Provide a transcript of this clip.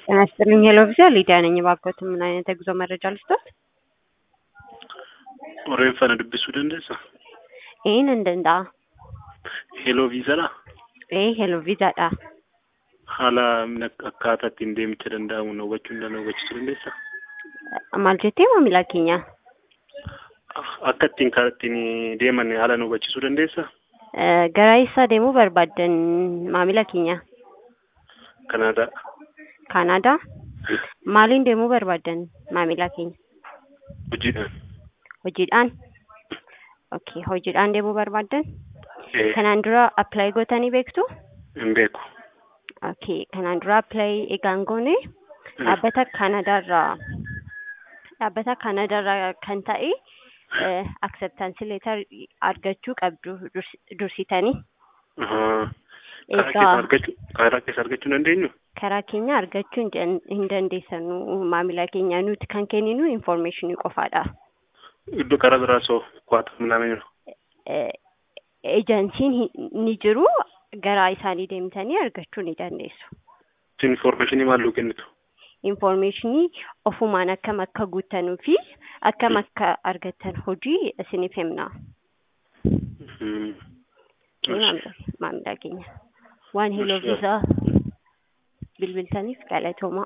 ጤና ይስጥልኝ ሄሎ ቪዛ ሊዲያ ነኝ። እባክዎትን ምን አይነት የጉዞ መረጃ ልስጥዎት? Oreeffannoo dubbisuu dandeessaa? Een hin danda'a. Heloo viizaadha? Ee hello viizaadha. Haala akkaataa ittiin deemicha danda'amu na hubachuu na hubachiisuu dandeessaa? Maal jettee maamila keenya? Akka ittiin karaa ittiin deeman haala na hubachiisuu dandeessaa? Eh, Gara eessaa deemuu barbaaddan maamila keenya? Kanaadaa. Kaanaadaa? Maaliin deemuu barbaaddan maamila keenya? Hojiidhaan. Hojiidhaan? Okay, hojiidhaan deemuu barbaaddan? Ee, Kanaan dura apply gootanii beektu? hin beeku. Okay, kanaan dura apply egaan goone dhaabbata Kaanaadaarraa dhaabbata Kaanaadaarraa kan ta'e eh, acceptance letter argachuu qabdu durs- dursitanii. Ahaa. Karaa Egaa keessa argachuu karaa keessa argachuu hin dandeenyu? karaa keenya argachuu hin dan- hin dandeessanu maamila keenya nuti kan kenninu information qofaadha. Iddoo karaa biraa soo kwaata minamee jiru. Eh, Ejansiin hi- ni jiru gara isaanii deemtanii argachuu ni dandeessu. Isin informationii maal nuu kennitu? Informationii ofumaan akkam akka guuttanuu fi akkam akka argattan hojii isiniif himna. Mhm. Ee, maamila- maamila keenya waan heloo Eshi. viizaa bilbiltaniif galatooma.